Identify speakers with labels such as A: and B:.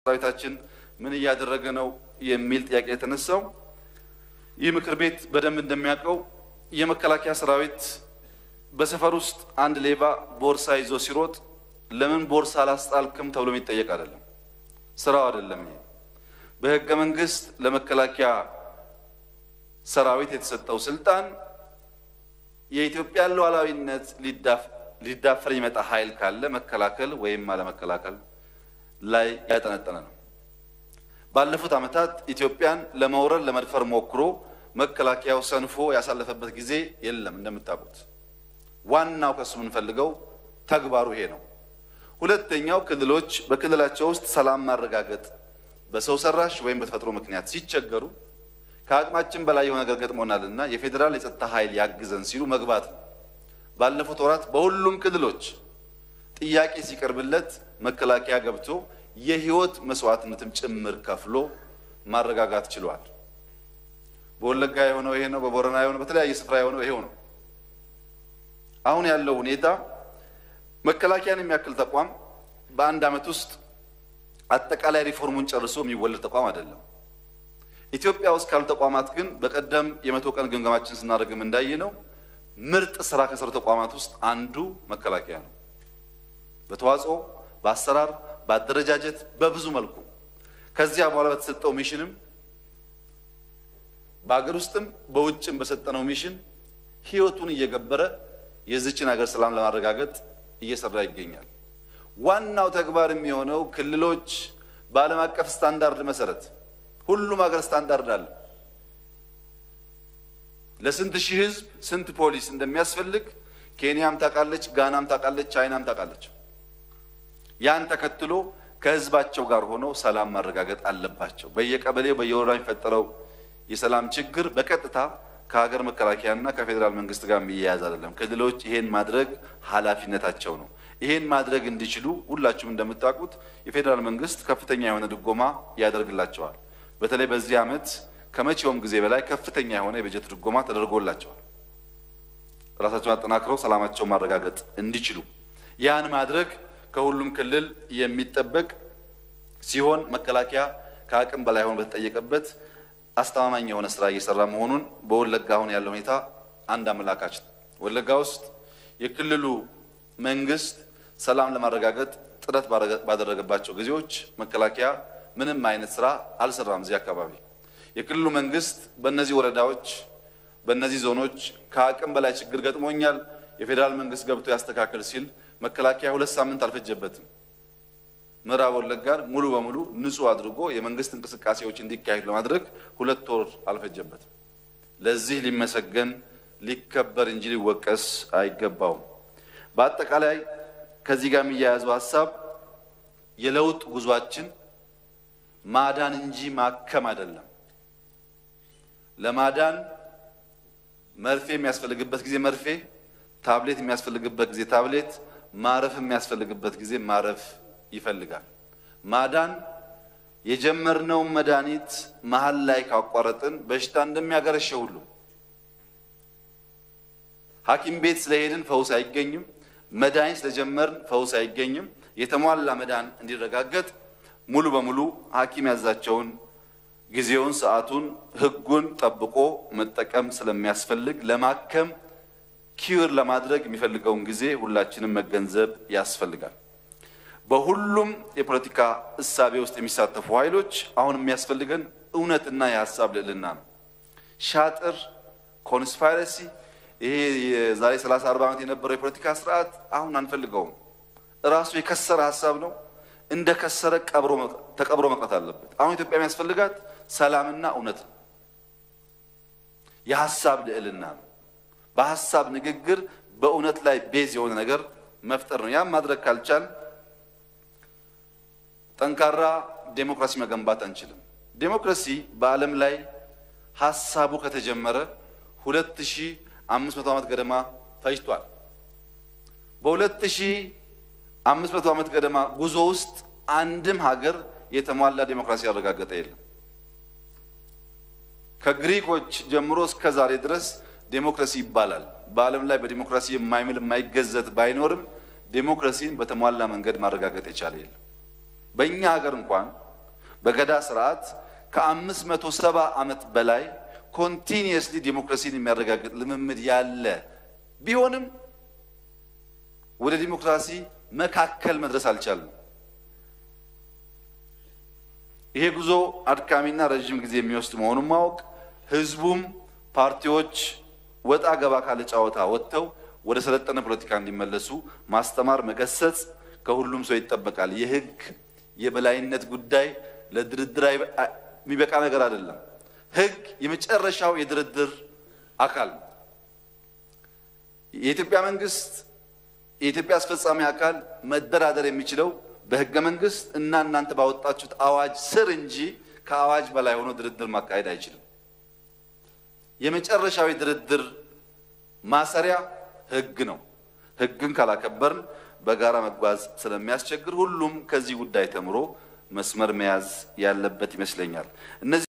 A: ሰራዊታችን ምን እያደረገ ነው የሚል ጥያቄ የተነሳው ይህ ምክር ቤት በደንብ እንደሚያውቀው የመከላከያ ሰራዊት በሰፈር ውስጥ አንድ ሌባ ቦርሳ ይዞ ሲሮጥ ለምን ቦርሳ አላስጣልክም ተብሎ የሚጠየቅ አይደለም። ስራው አይደለም። ይሄ በህገ መንግስት ለመከላከያ ሰራዊት የተሰጠው ስልጣን የኢትዮጵያን ሉዓላዊነት ሊዳፈር የሚመጣ ኃይል ካለ መከላከል ወይም አለመከላከል ላይ ያጠነጠነ ነው። ባለፉት ዓመታት ኢትዮጵያን ለመውረር ለመድፈር ሞክሮ መከላከያው ሰንፎ ያሳለፈበት ጊዜ የለም። እንደምታውቁት ዋናው ከሱ የምንፈልገው ተግባሩ ይሄ ነው። ሁለተኛው ክልሎች በክልላቸው ውስጥ ሰላም ማረጋገጥ በሰው ሰራሽ ወይም በተፈጥሮ ምክንያት ሲቸገሩ ከአቅማችን በላይ የሆነ ነገር ገጥሞናልና የፌዴራል የጸጥታ ኃይል ያግዘን ሲሉ መግባት ነው። ባለፉት ወራት በሁሉም ክልሎች ጥያቄ ሲቀርብለት መከላከያ ገብቶ የህይወት መስዋዕትነትም ጭምር ከፍሎ ማረጋጋት ችሏል። በወለጋ የሆነው ይሄ ነው። በቦረና የሆነው በተለያየ ስፍራ የሆነው ይሄው ነው። አሁን ያለው ሁኔታ መከላከያን የሚያክል ተቋም በአንድ ዓመት ውስጥ አጠቃላይ ሪፎርሙን ጨርሶ የሚወለድ ተቋም አይደለም። ኢትዮጵያ ውስጥ ካሉ ተቋማት ግን በቀደም የመቶ ቀን ግምገማችን ስናደርግም እንዳየ ነው ምርጥ ስራ ከሰሩ ተቋማት ውስጥ አንዱ መከላከያ ነው። በተዋጽኦ፣ በአሰራር፣ በአደረጃጀት በብዙ መልኩ ከዚያ በኋላ በተሰጠው ሚሽንም በሀገር ውስጥም በውጭም በሰጠነው ሚሽን ህይወቱን እየገበረ የዚችን ሀገር ሰላም ለማረጋገጥ እየሰራ ይገኛል። ዋናው ተግባር የሚሆነው ክልሎች በዓለም አቀፍ ስታንዳርድ መሰረት ሁሉም ሀገር ስታንዳርድ አለ። ለስንት ሺህ ህዝብ ስንት ፖሊስ እንደሚያስፈልግ ኬንያም ታውቃለች፣ ጋናም ታውቃለች፣ ቻይናም ታውቃለች። ያን ተከትሎ ከህዝባቸው ጋር ሆነው ሰላም ማረጋገጥ አለባቸው። በየቀበሌው በየወረዳ የሚፈጠረው የሰላም ችግር በቀጥታ ከሀገር መከላከያና ከፌዴራል መንግስት ጋር የሚያያዝ አይደለም። ክልሎች ይሄን ማድረግ ኃላፊነታቸው ነው። ይሄን ማድረግ እንዲችሉ ሁላችሁም እንደምታውቁት የፌዴራል መንግስት ከፍተኛ የሆነ ድጎማ ያደርግላቸዋል። በተለይ በዚህ ዓመት ከመቼውም ጊዜ በላይ ከፍተኛ የሆነ የበጀት ድጎማ ተደርጎላቸዋል። ራሳቸውን አጠናክረው ሰላማቸውን ማረጋገጥ እንዲችሉ ያን ማድረግ ከሁሉም ክልል የሚጠበቅ ሲሆን መከላከያ ከአቅም በላይ ሆኖ በተጠየቀበት አስተማማኝ የሆነ ስራ እየሰራ መሆኑን በወለጋ አሁን ያለው ሁኔታ አንድ አመላካች ነው። ወለጋ ውስጥ የክልሉ መንግስት ሰላም ለማረጋገጥ ጥረት ባደረገባቸው ጊዜዎች መከላከያ ምንም አይነት ስራ አልሰራም። እዚህ አካባቢ የክልሉ መንግስት በእነዚህ ወረዳዎች፣ በእነዚህ ዞኖች ከአቅም በላይ ችግር ገጥሞኛል፣ የፌዴራል መንግስት ገብቶ ያስተካከል ሲል መከላከያ ሁለት ሳምንት አልፈጀበትም። ምዕራብ ወለጋን ሙሉ በሙሉ ንጹህ አድርጎ የመንግስት እንቅስቃሴዎች እንዲካሄዱ ለማድረግ ሁለት ወር አልፈጀበትም። ለዚህ ሊመሰገን ሊከበር እንጂ ሊወቀስ አይገባውም። በአጠቃላይ ከዚህ ጋር የሚያያዘው ሀሳብ የለውጥ ጉዟችን ማዳን እንጂ ማከም አይደለም። ለማዳን መርፌ የሚያስፈልግበት ጊዜ መርፌ፣ ታብሌት የሚያስፈልግበት ጊዜ ታብሌት፣ ማረፍ የሚያስፈልግበት ጊዜ ማረፍ ይፈልጋል። ማዳን የጀመርነውን መድኃኒት መሀል ላይ ካቋረጥን በሽታ እንደሚያገረሸ ሁሉ ሐኪም ቤት ስለሄድን ፈውስ አይገኝም። መድኃኒት ስለጀመርን ፈውስ አይገኝም። የተሟላ መዳን እንዲረጋገጥ ሙሉ በሙሉ ሐኪም ያዛቸውን ጊዜውን፣ ሰዓቱን፣ ህጉን ጠብቆ መጠቀም ስለሚያስፈልግ ለማከም ኪውር ለማድረግ የሚፈልገውን ጊዜ ሁላችንም መገንዘብ ያስፈልጋል። በሁሉም የፖለቲካ እሳቤ ውስጥ የሚሳተፉ ኃይሎች አሁን የሚያስፈልገን እውነትና የሀሳብ ልዕልና ነው። ሻጥር፣ ኮንስፓይረሲ ይሄ የዛሬ 30 40 ዓመት የነበረው የፖለቲካ ስርዓት አሁን አንፈልገውም። እራሱ የከሰረ ሀሳብ ነው። እንደ ከሰረ ተቀብሮ መቅረት አለበት። አሁን ኢትዮጵያ የሚያስፈልጋት ሰላምና እውነት ነው። የሀሳብ ልዕልና ነው። በሀሳብ ንግግር በእውነት ላይ ቤዝ የሆነ ነገር መፍጠር ነው። ያም ማድረግ ካልቻል ጠንካራ ዴሞክራሲ መገንባት አንችልም። ዴሞክራሲ በዓለም ላይ ሀሳቡ ከተጀመረ ሁለት ሺህ አምስት መቶ ዓመት ገደማ ፈጅቷል። በሁለት ሺህ አምስት መቶ ዓመት ገደማ ጉዞ ውስጥ አንድም ሀገር የተሟላ ዴሞክራሲ ያረጋገጠ የለም። ከግሪኮች ጀምሮ እስከ ዛሬ ድረስ ዴሞክራሲ ይባላል። በዓለም ላይ በዴሞክራሲ የማይምል የማይገዘት ባይኖርም ዴሞክራሲን በተሟላ መንገድ ማረጋገጥ የቻለ የለም። በእኛ ሀገር እንኳን በገዳ ስርዓት ከአምስት መቶ ሰባ ዓመት በላይ ኮንቲኒየስሊ ዲሞክራሲን የሚያረጋግጥ ልምምድ ያለ ቢሆንም ወደ ዲሞክራሲ መካከል መድረስ አልቻለም። ይሄ ጉዞ አድካሚና ረዥም ጊዜ የሚወስድ መሆኑን ማወቅ ህዝቡም ፓርቲዎች ወጣ ገባ ካለ ጨዋታ ወጥተው ወደ ሰለጠነ ፖለቲካ እንዲመለሱ ማስተማር፣ መገሰጽ ከሁሉም ሰው ይጠበቃል። የህግ የበላይነት ጉዳይ ለድርድር የሚበቃ ነገር አይደለም። ህግ የመጨረሻው የድርድር አካል ነው። የኢትዮጵያ መንግስት የኢትዮጵያ አስፈጻሚ አካል መደራደር የሚችለው በህገ መንግስት እና እናንተ ባወጣችሁት አዋጅ ስር እንጂ ከአዋጅ በላይ ሆኖ ድርድር ማካሄድ አይችልም። የመጨረሻዊ ድርድር ማሰሪያ ህግ ነው። ህግን ካላከበርን በጋራ መጓዝ ስለሚያስቸግር ሁሉም ከዚህ ጉዳይ ተምሮ መስመር መያዝ ያለበት ይመስለኛል። እነዚህ